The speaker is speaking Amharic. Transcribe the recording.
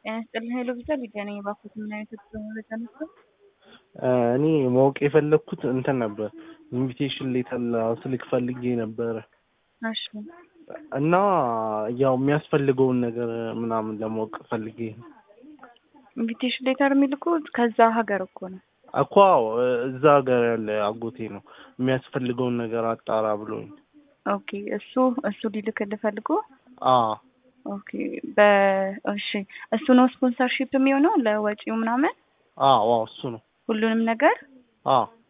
ጤና ይስጥልኝ ኃይሉ ብቻ ሊዲያ ነኝ። እባክዎት ምን አይነት የጉዞ መረጃ ነበር? እኔ ማወቅ የፈለግኩት እንትን ነበር ኢንቪቴሽን ሌተር ስልክ ፈልጌ ነበረ እሺ እና ያው የሚያስፈልገውን ነገር ምናምን ለማወቅ ፈልጌ ነው። ኢንቪቴሽን ሌተር የሚልኩት ከዛ ሀገር እኮ ነው። እኮ አዎ፣ እዛ ሀገር ያለ አጎቴ ነው የሚያስፈልገውን ነገር አጣራ ብሎኝ። ኦኬ እሱ እሱ ሊልክልህ ፈልጎ አዎ ኦኬ በ እሺ እሱ ነው ስፖንሰርሺፕ የሚሆነው ለወጪው ምናምን አዎ አዎ፣ እሱ ነው። ሁሉንም ነገር አዎ